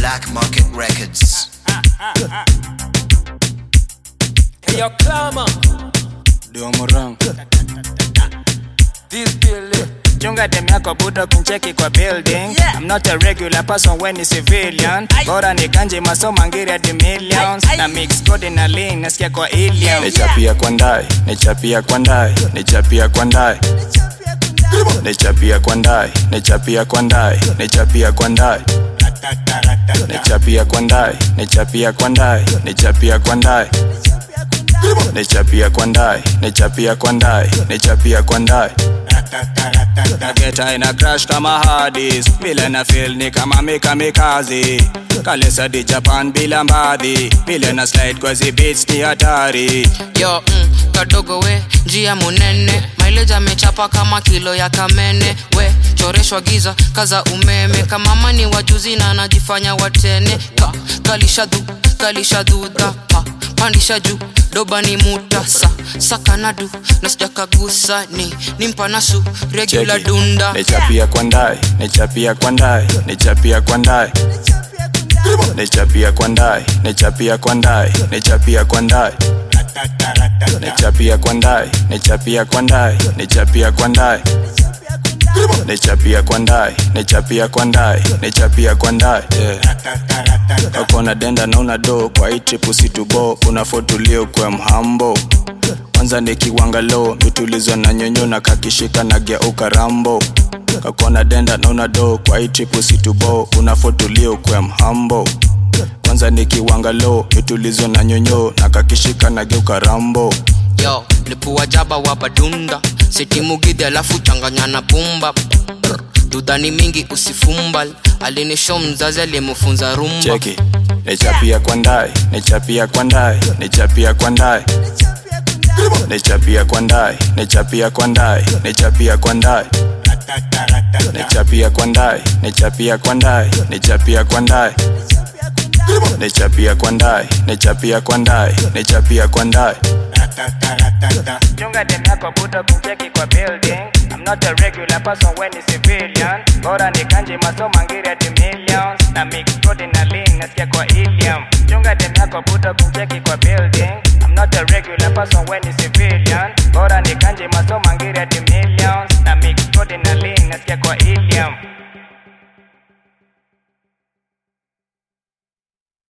Black Market Records. Hey, yo, Clama, Diomorang this building. chunga dem yako buda kuncheki kwa building Yeah. I'm not a regular person when ni civilian Aye. bora ni ganje masoma ngiri hadi millions Aye, aye. na mix code na lean nasikia kwa ilium nichapia kwa ndai nichapia kwa ndai nichapia kwa ndai nichapia kwa ndai nichapia kwa ndai nichapia kwa ndai nichapia kwa ndai nichapia kwa ndai nichapia kwa ndai nichapia kwa ndai nichapia kwa ndai nichapia kwa ndai Nageta ina crash kama hardis vile na feel ni kama mikamikazi kalesa di japan bila mbadhi vile na slide kwa zi beats ni hatari yo mm, kadogo we njia munene maileja amechapa kama kilo ya kamene we choreshwa giza kaza umeme kama mani wajuzi na anajifanya watene ka, kalisha dhu kalisha dhudha pa, pandisha juu doba ni mutasa sakanadu na sijakagusa ni nimpanasu regular Cheki. dunda nichapia kwa ndai nichapia kwa ndai nichapia kwa ndai nichapia kwa ndai nichapia kwa ndai nichapia kwa ndai nichapia kwa ndai nichapia kwa ndai nichapia kwa ndai nichapia kwa ndai nichapia kwa ndai nichapia kwa ndai yeah. ukona denda na una do kwa hii trip usitubo unafotulio kwa mhambo kwanza nikiwanga low mitulizwa na nyonyo na kakishika na geuka rambo kakona denda na una do kwa hii trip usitubo unafotulio kwa mhambo kwanza nikiwanga low mitulizwa na nyonyo na kakishika na geuka rambo yo lipua jaba wa badunda sitimugidhi alafu changanya na pumba Brr, dudhani mingi usifumbal alinisho mzazi alimufunza rumba cheki nichapia kwa ndai nichapia kwa ndai nichapia kwa ndai nichapia kwa ndai nichapia kwa ndai nichapia kwa ndai nichapia kwa ndai nichapia kwa ndai nichapia kwa ndai nichapia kwa ndai nichapia kwa ndai nichapia kwa ndai chunga dem yako buda kuncheki kwa building I'm not a regular person when ni civilian bora ni kanje masoma ngiri hadi millions na mix code na lean nasikia kwa ilium chunga dem yako buda kuncheki kwa building I'm not a regular person when ni civilian